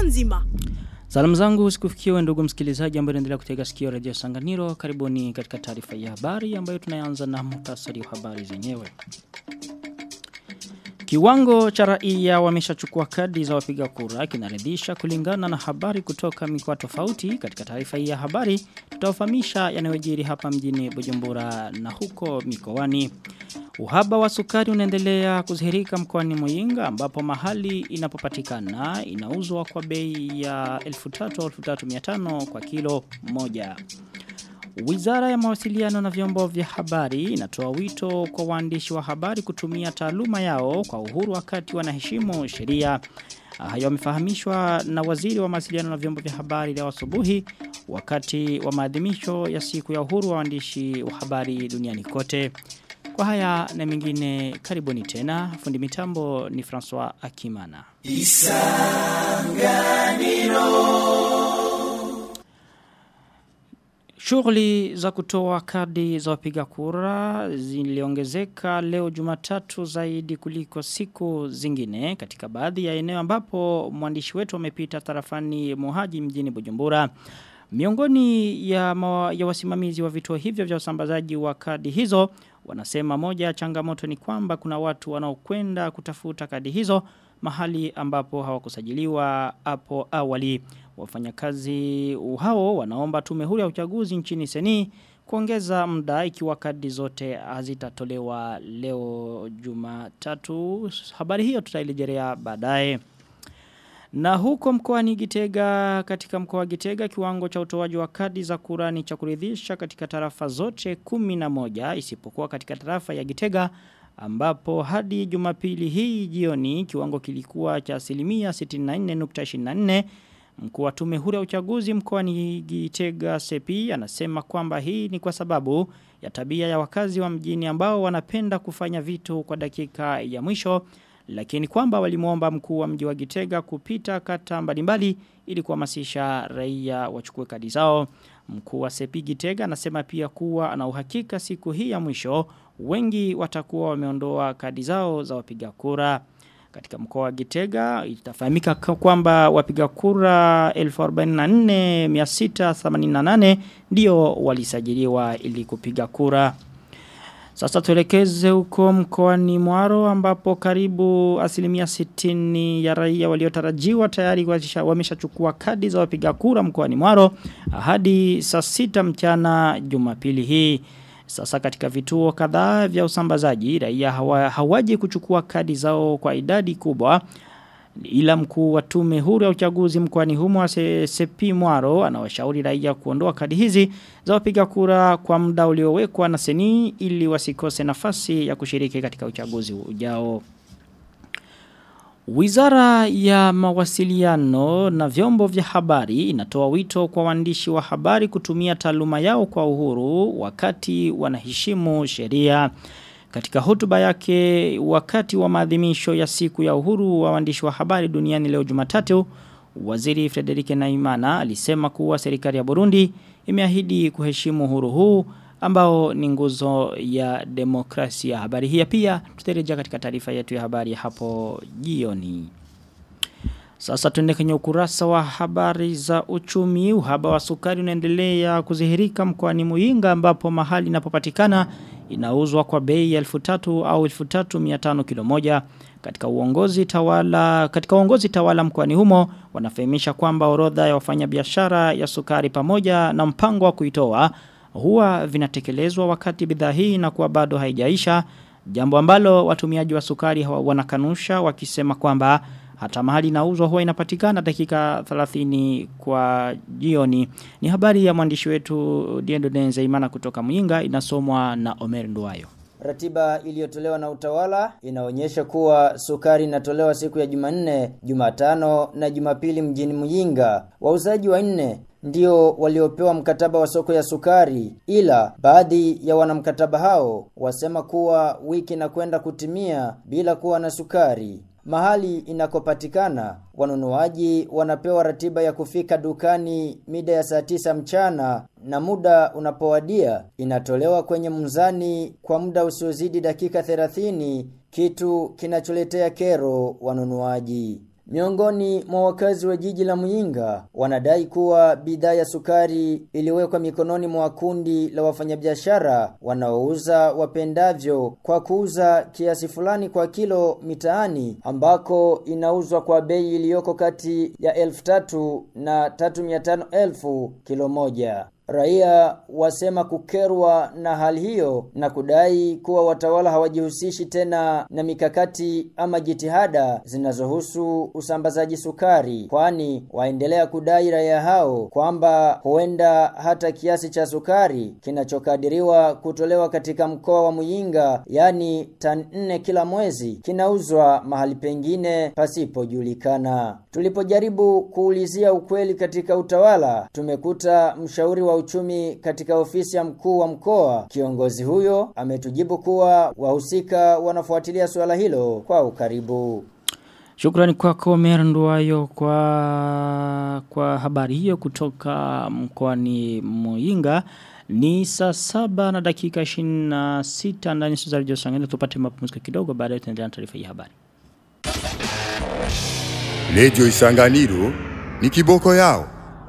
nzima. Salamu zangu sikufikiwe ndugu msikilizaji ambaye unaendelea kutega sikio Radio Sanganiro. Karibuni katika taarifa ya habari ambayo tunaanza na muhtasari wa habari zenyewe. Kiwango cha raia wameshachukua kadi za wapiga kura kinaridhisha kulingana na habari kutoka mikoa tofauti. Katika taarifa hii ya habari tutawafahamisha yanayojiri hapa mjini Bujumbura na huko mikoani. Uhaba wa sukari unaendelea kudhihirika mkoani Muyinga ambapo mahali inapopatikana inauzwa kwa bei ya 1300 kwa kilo moja. Wizara ya mawasiliano na vyombo vya habari inatoa wito kwa waandishi wa habari kutumia taaluma yao kwa uhuru wakati wanaheshimu sheria. Hayo yamefahamishwa na waziri wa mawasiliano na vyombo vya habari leo asubuhi wakati wa maadhimisho ya siku ya uhuru wa waandishi wa habari duniani kote. Kwa haya na mengine karibuni tena. Fundi mitambo ni François Akimana. Shughuli za kutoa kadi za wapiga kura ziliongezeka leo Jumatatu zaidi kuliko siku zingine katika baadhi ya eneo ambapo mwandishi wetu amepita tarafani Mohaji mjini Bujumbura. Miongoni ya, ma, ya wasimamizi wa vituo hivyo vya usambazaji wa kadi hizo wanasema moja ya changamoto ni kwamba kuna watu wanaokwenda kutafuta kadi hizo mahali ambapo hawakusajiliwa hapo awali. Wafanyakazi hao wanaomba tume huru ya uchaguzi nchini Seni kuongeza muda ikiwa kadi zote hazitatolewa leo Jumatatu. Habari hiyo tutailejelea baadaye. Na huko mkoani Gitega katika mkoa wa Gitega kiwango cha utoaji wa kadi za kurani cha kuridhisha katika tarafa zote 11 isipokuwa katika tarafa ya Gitega ambapo hadi Jumapili hii jioni kiwango kilikuwa cha asilimia 64.24 Mkuu wa tume huru ya uchaguzi mkoani Gitega Sepi anasema kwamba hii ni kwa sababu ya tabia ya wakazi wa mjini ambao wanapenda kufanya vitu kwa dakika ya mwisho lakini kwamba walimuomba mkuu wa mji wa Gitega kupita kata mbalimbali ili kuhamasisha raia wachukue kadi zao. Mkuu wa Sepi Gitega anasema pia kuwa ana uhakika siku hii ya mwisho wengi watakuwa wameondoa kadi zao za wapiga kura. Katika mkoa wa Gitega itafahamika kwamba wapiga kura 14,688 ndio walisajiliwa ili kupiga kura. Sasa tuelekeze huko mkoani Mwaro ambapo karibu asilimia 60 ya raia waliotarajiwa tayari wameshachukua kadi za wapiga kura mkoani Mwaro hadi saa sita mchana Jumapili hii. Sasa katika vituo kadhaa vya usambazaji raia hawa, hawaji kuchukua kadi zao kwa idadi kubwa ila mkuu wa tume huru ya uchaguzi mkoani humo Sepi Mwaro anawashauri raia kuondoa kadi hizi za wapiga kura kwa muda uliowekwa na seni ili wasikose nafasi ya kushiriki katika uchaguzi ujao. Wizara ya mawasiliano na vyombo vya habari inatoa wito kwa waandishi wa habari kutumia taaluma yao kwa uhuru wakati wanaheshimu sheria. Katika hotuba yake wakati wa maadhimisho ya siku ya uhuru wa waandishi wa habari duniani leo Jumatatu, Waziri Frederike Naimana alisema kuwa serikali ya Burundi imeahidi kuheshimu uhuru huu ambao ni nguzo ya demokrasia. Habari hii pia tutarejea katika taarifa yetu ya habari hapo jioni. Sasa tuende kwenye ukurasa wa habari za uchumi. Uhaba wa sukari unaendelea kuzihirika mkoani Muyinga ambapo mahali inapopatikana inauzwa kwa bei ya 1300 au 1500 kilo moja. Katika uongozi tawala katika uongozi tawala mkoani humo wanafahamisha kwamba orodha ya wafanyabiashara ya sukari pamoja na mpango wa kuitoa huwa vinatekelezwa wakati bidhaa hii inakuwa bado haijaisha jambo ambalo watumiaji wa sukari wanakanusha wakisema kwamba hata mahali inauzwa huwa inapatikana dakika 30 kwa jioni. Ni habari ya mwandishi wetu Diendo Denzeimana kutoka Muyinga inasomwa na Omer Nduwayo. Ratiba iliyotolewa na utawala inaonyesha kuwa sukari inatolewa siku ya Jumanne, Jumatano na Jumapili mjini Muyinga. Wauzaji wanne ndio waliopewa mkataba wa soko ya sukari, ila baadhi ya wanamkataba hao wasema kuwa wiki na kwenda kutimia bila kuwa na sukari. Mahali inakopatikana wanunuaji wanapewa ratiba ya kufika dukani mida ya saa tisa mchana na muda unapowadia inatolewa kwenye mzani kwa muda usiozidi dakika 30 kitu kinacholetea kero wanunuaji. Miongoni mwa wakazi wa jiji la Muyinga wanadai kuwa bidhaa ya sukari iliwekwa mikononi mwa kundi la wafanyabiashara wanaouza wapendavyo kwa kuuza kiasi fulani kwa kilo mitaani ambako inauzwa kwa bei iliyoko kati ya elfu tatu na tatu mia tano elfu kilo moja. Raia wasema kukerwa na hali hiyo na kudai kuwa watawala hawajihusishi tena na mikakati ama jitihada zinazohusu usambazaji sukari, kwani waendelea kudai raia hao kwamba huenda hata kiasi cha sukari kinachokadiriwa kutolewa katika mkoa wa Muyinga, yani tani nne kila mwezi, kinauzwa mahali pengine pasipojulikana. Tulipojaribu kuulizia ukweli katika utawala, tumekuta mshauri wa uchumi katika ofisi ya mkuu wa mkoa. Kiongozi huyo ametujibu kuwa wahusika wanafuatilia suala hilo kwa ukaribu. Shukrani kwako Merndwayo kwa kwa habari hiyo kutoka mkoani Muyinga. Ni saa saba na dakika 26 ndani ya Radio Sangani tupate mapumziko kidogo baadaye tutaendelea na taarifa hii habari. Lejo Isanganiro ni kiboko yao.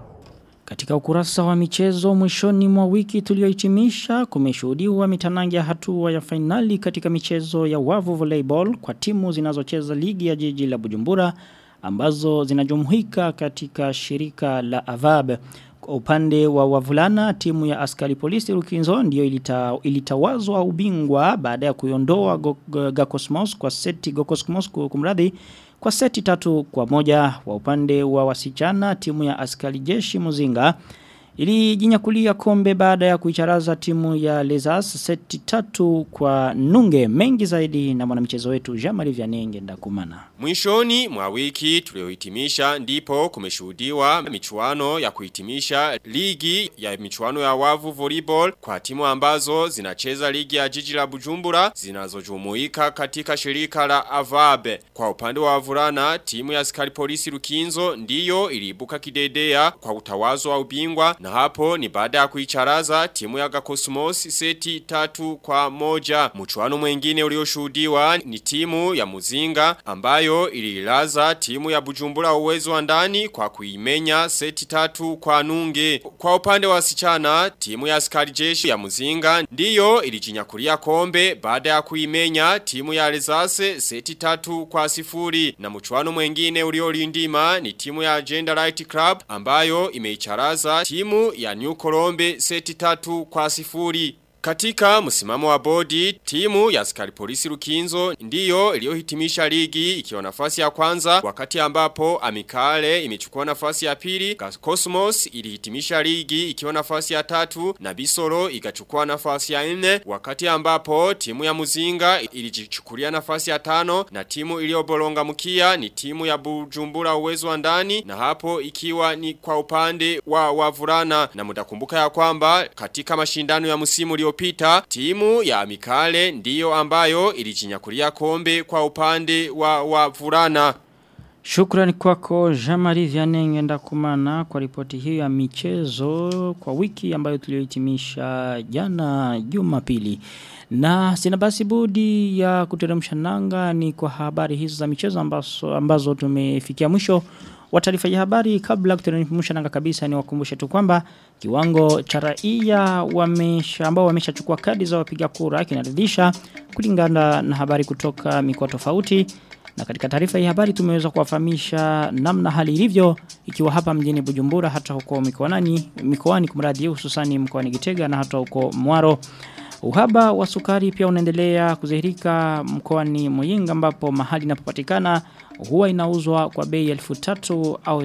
Katika ukurasa wa michezo mwishoni mwa wiki tuliohitimisha kumeshuhudiwa mitanangi ya hatua ya fainali katika michezo ya wavu volleyball kwa timu zinazocheza ligi ya jiji la Bujumbura ambazo zinajumuika katika shirika la Avab. Kwa upande wa wavulana timu ya askari polisi Rukinzo ndio ilita, ilitawazwa ubingwa baada ya kuiondoa Go- Go- Gakosmos kwa seti Gokosmos kumradhi kwa seti tatu kwa moja wa upande wa wasichana timu ya askari jeshi Muzinga ilijinyakulia kombe baada ya kuicharaza timu ya Lezas seti tatu kwa nunge mengi zaidi na mwanamchezo wetu Jean-Marie Vianenge ndakumana. Mwishoni mwa wiki tuliohitimisha ndipo kumeshuhudiwa michuano ya kuhitimisha ligi ya michuano ya wavu volleyball kwa timu ambazo zinacheza ligi ya jiji la Bujumbura zinazojumuika katika shirika la Avabe. Kwa upande wa wavulana timu ya askari polisi Rukinzo ndiyo iliibuka kidedea kwa utawazo wa ubingwa na hapo ni baada ya kuicharaza timu ya Gakosmos seti tatu kwa moja. Mchuano mwengine ulioshuhudiwa ni timu ya Muzinga ambayo ililaza timu ya Bujumbura uwezo wa ndani kwa kuimenya seti tatu kwa nunge. Kwa upande wa wasichana timu ya askari jeshi ya Muzinga ndiyo ilijinyakulia kombe baada ya kuimenya timu ya Alezase seti tatu kwa sifuri. Na mchuano mwengine uliolindima ni timu ya Agenda Light Club ambayo imeicharaza timu ya New Colombe seti tatu kwa sifuri. Katika msimamo wa bodi, timu ya askari polisi Rukinzo ndiyo iliyohitimisha ligi ikiwa nafasi ya kwanza wakati ambapo Amikale imechukua nafasi ya pili, Cosmos ilihitimisha ligi ikiwa nafasi ya tatu na Bisoro ikachukua nafasi ya nne wakati ambapo timu ya Muzinga ilijichukulia nafasi ya tano na timu iliyobolonga mkia ni timu ya Bujumbura uwezo wa ndani na hapo ikiwa ni kwa upande wa wavulana na mtakumbuka ya kwamba katika mashindano ya msimu uliopita timu ya Amikale ndiyo ambayo ilijinyakulia kombe kwa upande wa wavulana. Shukrani kwako Jean-Marie Vianenge ndakumana kwa ripoti hiyo ya michezo kwa wiki ambayo tuliohitimisha jana Jumapili. Na sina basi budi ya kuteremsha nanga ni kwa habari hizo za michezo ambazo, ambazo tumefikia mwisho wa taarifa ya habari kabla kuteremsha nanga kabisa ni wakumbushe tu kwamba kiwango cha raia wamesha ambao wameshachukua kadi za wapiga kura kinaridhisha kulingana na habari kutoka mikoa tofauti na katika taarifa hii habari tumeweza kuwafahamisha namna hali ilivyo ikiwa hapa mjini Bujumbura hata huko mikoani mikoani kumradi hususani mkoani Gitega na hata huko Mwaro. Uhaba wa sukari pia unaendelea kudhihirika mkoani Muyinga ambapo mahali inapopatikana huwa inauzwa kwa bei 1300 au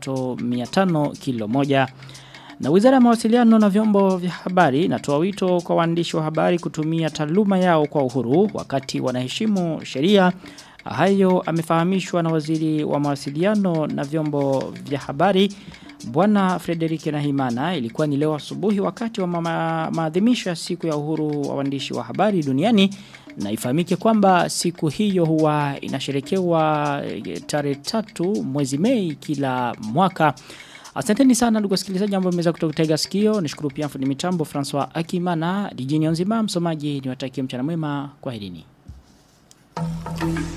3500 kilo moja. Na wizara ya mawasiliano na vyombo vya habari inatoa wito kwa waandishi wa habari kutumia taaluma yao kwa uhuru wakati wanaheshimu sheria Hayo amefahamishwa na waziri wa mawasiliano na vyombo vya habari Bwana Frederike Nahimana ilikuwa ni leo asubuhi wakati wa mama- maadhimisho ya siku ya uhuru wa waandishi wa habari duniani na ifahamike kwamba siku hiyo huwa inasherekewa eh, tarehe tatu mwezi Mei kila mwaka. Asanteni sana ndugu wasikilizaji ambao mmeweza kutega sikio. Nishukuru pia fundi mitambo Francois Akimana, dijini nzima msomaji niwatakie mchana mwema. Kwaherini.